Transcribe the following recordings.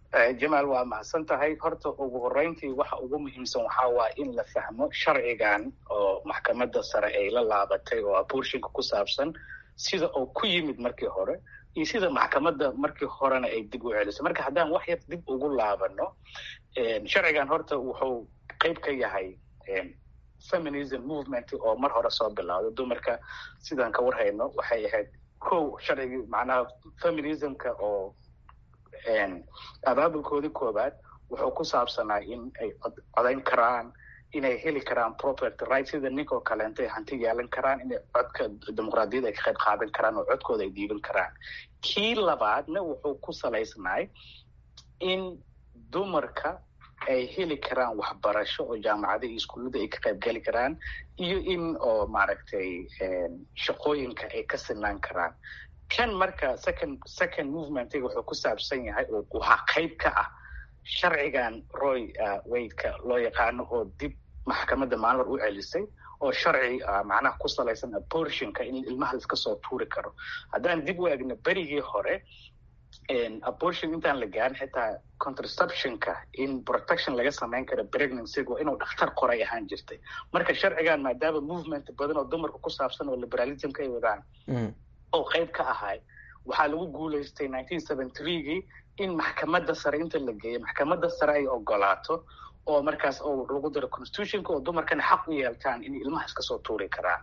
jamaal waa mahadsan tahay horta ugu horeyntii waxa ugu muhiimsan waxaa waaya in la fahmo sharcigan oo maxkamadda sare ay la laabatay oo abortionka ku saabsan sida oo ku yimid markii hore iyo sida maxkamadda markii horena ay dib u celisay marka haddaan wax yar dib ugu laabano sharcigan horta wuxuu qeyb ka yahay feminism movement oo mar hore soo bilowday dumarka sidaan ka warhayno waxay ahayd kow sharcigii macnaha feminismka oo abaabulkoodii koobaad wuxuu ku saabsanaa in ay codayn karaan inay heli karaan property right sida ninkoo kaleento ay hanti yeelan karaan inay codka dimuqraadiyadda ay ka qayb qaadan karaan oo codkooda ay dhiiban karaan kii labaadna wuxuu ku salaysnaay in dumarka ay heli karaan waxbarasho oo jaamacada iyo iskuullada ay ka qayb geli karaan iyo in oo maaragtay shaqooyinka ay ka sinaan karaan kan marka second second movementiga wuxuu ku saabsan yahay oo waxaa qayb ka ah sharcigan roy waydka loo yaqaano oo dib maxkamadda maalmar u celisay oo sharci macnaha ku salaysan abortionka in ilmaha laiska soo tuuri karo haddaan dib u egno berigii hore abortion intaan la gaarin xitaa contraceptionka in protection laga samayn karo pregnancyga inuu dhakhtar qoray ahaan jirtay marka sharcigan maadaama movement badan oo dumarka ku saabsan oo liberalismka ay wadaan oo qayb ka ahay waxaa lagu guulaystay nineteen seventy threegii in maxkamadda sare inta la geeyo maxkamadda sare ay ogolaato oo markaas oo lagu daro constitutionka oo dumarkana xaq u yeeltaan in ilmaha iska soo tuuri karaan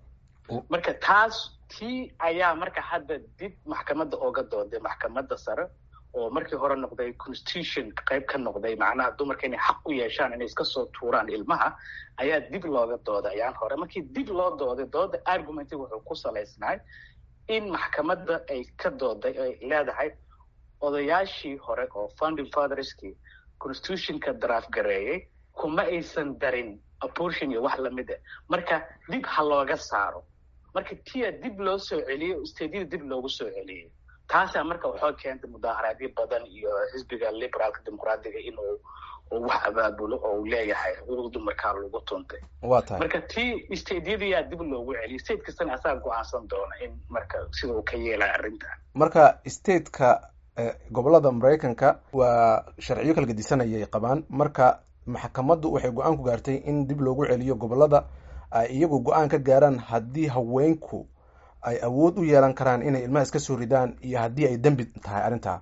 marka taas tii ayaa marka hadda dib maxkamadda ooga dooday maxkamadda sare oo markii hore noqday constitution qayb ka noqday macnaha dumarka inay xaq u yeeshaan inay iska soo tuuraan ilmaha ayaa dib looga dooday ayaan hore markii dib loo dooday dooda argumenti wuxuu ku salaysnaay in maxkamadda ay ka dooday ay leedahay odayaashii hore oo founding fatherskii constitutionka daraaf gareeyey kuma aysan darin abortion iyo wax lamid ah marka dib ha looga saaro marka tia dib loo soo celiyey stadiyada dib loogu soo celiyey taasaa marka waxoo keentay mudaaharaadyo badan iyo xisbiga liberaalka dimuqraadiga inuu wax abaabulo oo uu leeyahay xuquuq dumarkaa lagu tuntay wa tahay marka tii stadiyadayaa dib loogu celiyey state kastana asaga go-aansan doona in marka sida uu ka yeelaya arrintan marka stateka gobolada maraykanka waa sharciyo kala gedisanayay qabaan marka maxkamaddu waxay go-aan ku gaartay in dib loogu celiyo gobolada ay iyagu go-aan ka gaaraan haddii haweenku ay awood u yeelan karaan inay ilmaha iska soo ridaan iyo haddii ay dembi tahay arrintaa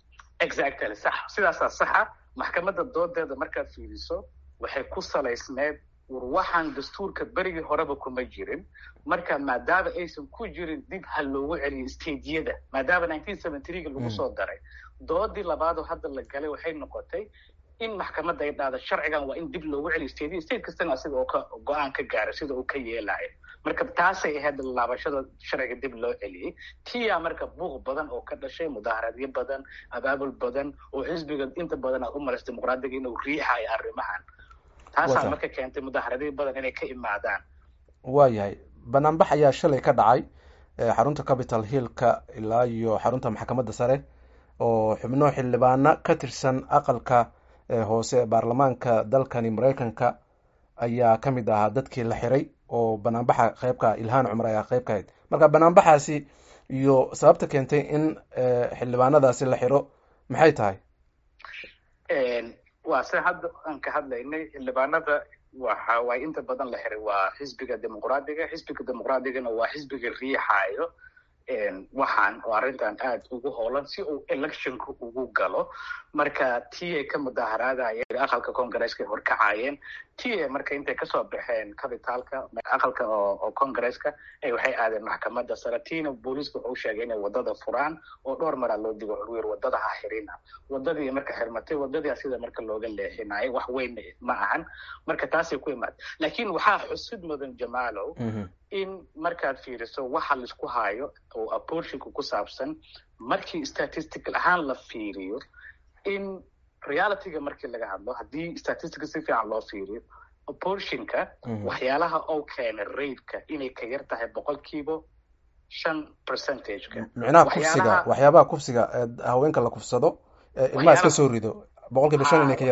exactly sax sidaasaa saxa maxkamadda doodeeda markaad fiiriso waxay ku salaysneed war waxaan dastuurka berigii horeba kuma jirin marka maadaama aysan ku jirin dib ha loogu celiyo stadiyada maadaama nineteen seventy threega lagu soo daray doodii labaadoo hadda la galay waxay noqotay in maxkamadda ay dhahdo sharcigan waa in dib loogu celiyo stadiya state kastana asiga oo ka go-aan ka gaaray sida uu ka yeelayo marka taasay ahayd laabashada sharciga dib loo celiyey tiyaa marka buuq badan oo ka dhashay mudaaharaadyo badan abaabul badan oo xisbiga inta badan aad u malaysa dimuqraadiga inuu riixayo arrimahan taasaa marka keentay mudaaharadyo badan inay ka imaadaan waa yahay banaanbax ayaa shalay ka dhacay xarunta capital hillka ilaa iyo xarunta maxkamadda sare oo xubno xildhibaano ka tirsan aqalka hoose baarlamaanka dalkani maraykanka ayaa ka mid ahaa dadkii la xiray oo banaanbaxa qeybka ilhaan cumar ayaa qeyb ka hayd marka banaanbaxaasi iyo sababta keentay in xildhibaanadaasi la xiro maxay tahay waa se hadda aan ka hadlaynay xildhibaanada waxa waay inta badan la xiray waa xisbiga dimuqraadiga xisbiga dimuqraadigana waa xisbiga riixaayo waxaan oo arrintan aad ugu hoolan si uu electionka ugu galo marka ti ay ka mudaaharaadayeen aqalka congresska ay horkacayeen ti a marka intay kasoo baxeen cabitaalka aqalka oo congresska ay waxay aadeen maxkamadda sare tiina booliiska wuxuu sheegay inay wadada furaan oo dhowr maraa loo digo xurwir wadada ha xirina wadadii marka xirmatay wadadii sida marka looga leexinayo wax weyn ma ahan marka taasay ku imaad laakiin waxaa xusid mudan jamaalow in markaad fiiriso waxa laisku hayo oo abortionka ku saabsan markii statistical ahaan la fiiriyo in realityga markii laga hadlo haddii statistica si fiican loo fiiriyo abortionka waxyaalaha oo keena raidka inay ka yar tahay boqolkiiba shan percentageka micnaha kufsiga waxyaabaha kufsiga haweenka la kufsado ilmaha iska soo rido boqol kiiba shan inay ka yar tahay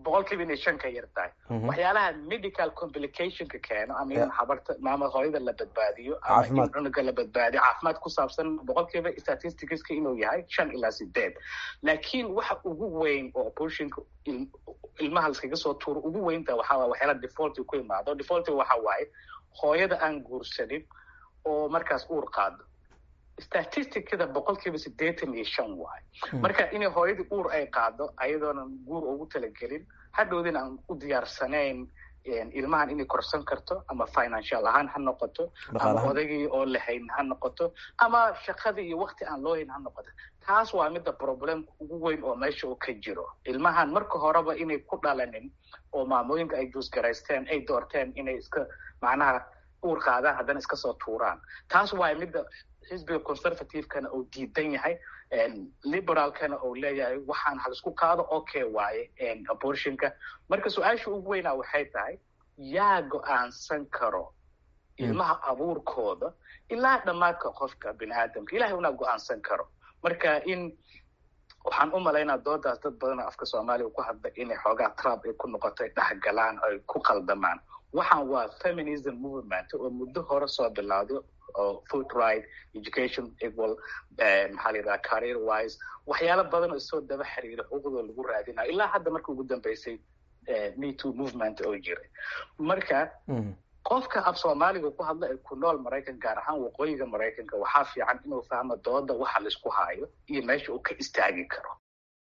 boqol kiiba inay shan ka yar tahay waxyaalaha medical complicationka keeno ama in habarta maama hooyada la badbaadiyo ama in cunuga la badbaadiyo caafimaad ku saabsan boqol kiiba statisticska inuu yahay shan ilaa sideed laakiin waxa ugu weyn oo abortionka ilmaha laskaga soo tuuro ugu weynta waxaa waye waxyaala defaulti ku imaado defaulti waxa waaye hooyada aan guursanin oo markaas uur qaado statisticada boqol kiiba siddeetan iyo shan waayo marka inay hooyadii uur ay qaado ayadoonan guur ugu talagelin hadhowdin aan u diyaarsanayn ilmahan inay korsan karto ama financial ahaan ha noqoto ama odagii oo lahayn ha noqoto ama shaqadii iyo wakti aan loo hayn ha noqoto taas waa midda problemka ugu weyn oo meesha uu ka jiro ilmahan marka horeba inay ku dhalanin oo maamooyinka ay juusgaraysteen ay doorteen inay iska macnaha uur qaadaan haddana iska soo tuuraan taas waa midda xisbiga conservativekana uu diidan yahay liberalkana uu leeyahay waxaan halisku qaado okay waaye abortionka marka su-aasha ugu weynaa waxay tahay yaa go-aansan karo ilmaha abuurkooda ilaa dhammaadka qofka bini aadamka ilahay unaa go-aansan karo marka in waxaan u malaynaa doodaas dad badanoo afka soomaaliya ku hadla inay xoogaa trump ay ku noqotay dhexgalaan ay ku qaldamaan waxaan waa feminism movement oo muddo hore soo bilowday oo food right education equal maxaa la yidhaha career wise waxyaalo badan oo soo daba xiriira xuquuqdoo lagu raadinayo ilaa hadda marka ugu dambeysay me too movement oo jiray marka qofka af soomaaliga ku hadla ee ku nool maraykan gaar ahaan waqooyiga maraykanka waxaa fiican inuu fahmo dooda waxa laisku haayo iyo meesha uu ka istaagi karo